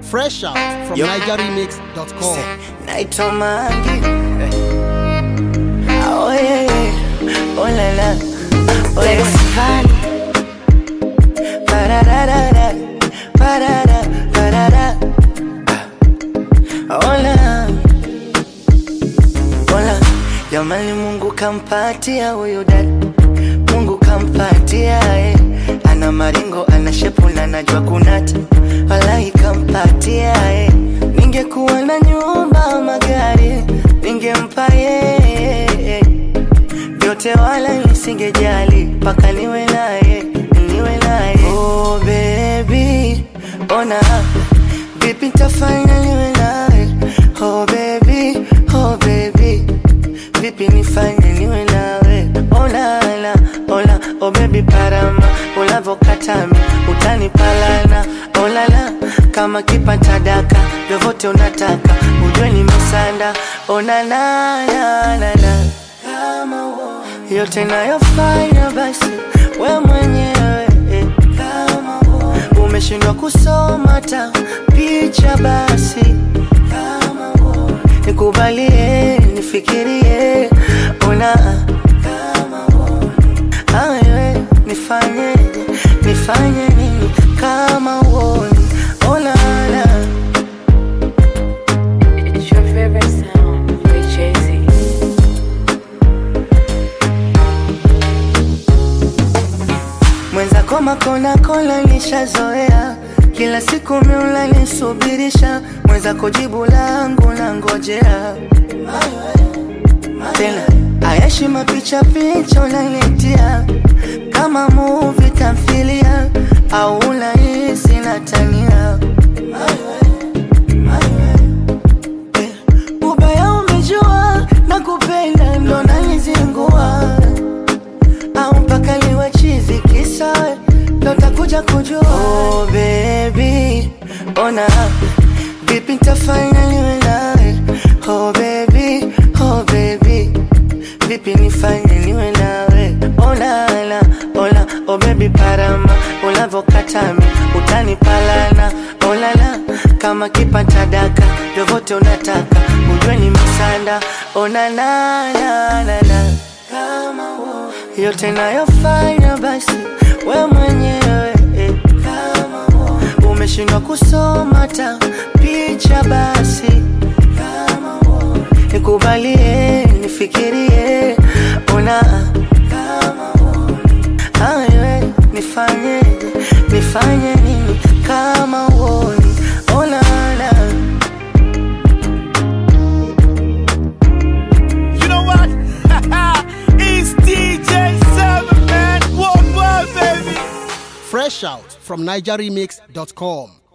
Fresh out from Yup. NigerRemix.com. naitwa Mangi. Oh, yeah, yeah. Oh, la, la. Oh, yeah. Ba-da-da-da-da. Ba-da-da, ba-da-da. Hola. Hola. Jamani Mungu kampatia huyu dada Mungu kampatia eh. Ana maringo, ana shepu na najua kunata Walai kampatia eh. Ningekuwa na nyumba magari Ningempa yeye Vyote wala nisingejali Paka niwe naye, niwe naye Oh baby, ona Vipi nitafanya niwe nawe Oh baby, oh baby Vipi nifanye niwe nawe Oh la la, oh la, oh baby parama Ulavokatami, utanipalana Oh la la, kama kipata daka Vyovyote unataka, ujue nimesanda Oh na na na na na Kama uo yote nayofanya basi we mwenyewe eh. Kama uo umeshindwa kusoma ta picha basi Kama uo nikubalie nifikirie ona kama uo awe nifanyeje nifanye nini kama uoni ona la It's your favorite sound with Jay-Z. mwenzako makona kola nishazoea kila siku miula nisubirisha mwenzako jibu langu na ngojea tena ayashi mapicha picha unanitia kama muvi tamthilia au unahisi natania Eh, ubaya umejua na kupenda ndo nanizingua au mpaka liwe chizi kisa ndo takuja kujua oh, baby ona vipi ntafanya niwe nawe oh, baby oh, baby vipi nifanye niwe nawe olala ola oh, baby parama ulavokatami utanipalana olala kama kipata daka vyovyote unataka ujue ni masanda onanananana kama uo yote nayofanya basi we mwenyewe eh. kama uo umeshindwa kusoma ta picha basi kama uo nikubalie nifikirie ona kama uo awe nifanyeje nifanye nini kama uoni onana You know what? it's DJ Seven Man. One word, baby. Fresh out from NigerRemix.com.